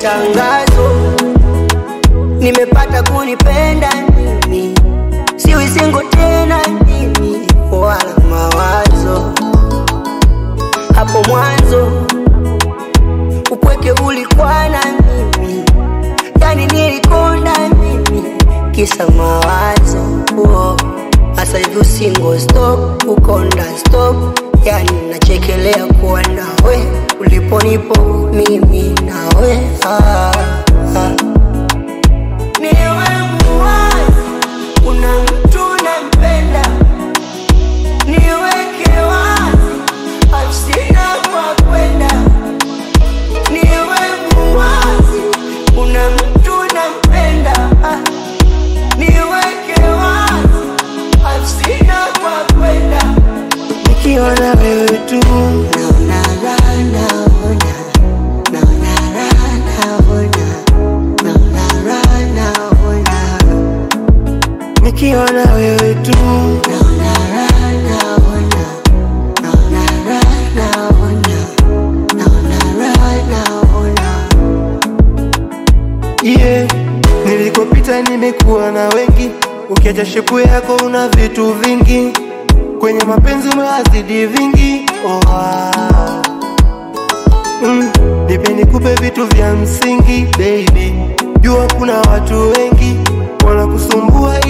tangazo, nimepata kunipenda mimi, siwi singo tena mimi, wala mawazo hapo mwanzo upweke ulikuwa na mimi, yani nilikonda mimi, kisa mawazo oh. Asa hivi usingo stop, ukonda stop, yani nachekelea kuwa nawe uliponipo mimi nawe ah, ah. Niwe muwazi, kuna mtu nampenda, niweke wazi, afsina kwa kwenda niwe muwazi, kuna mtu nampenda, ah, niweke wazi, afsina kwa kwenda nikiwa na wewe tu naona raha, naona naona raha, naona naona raha, naona nikiwa na wewe tu naona raha, naona naona raha, naona naona raha, naona yeah. Nilikopita nimekuwa na wengi, ukiacha shepu yako una vitu vingi, kwenye mapenzi umewazidi vingi oh, ah. mm. Nipe nikupe vitu vya msingi baby, jua kuna watu wengi wanakusumbua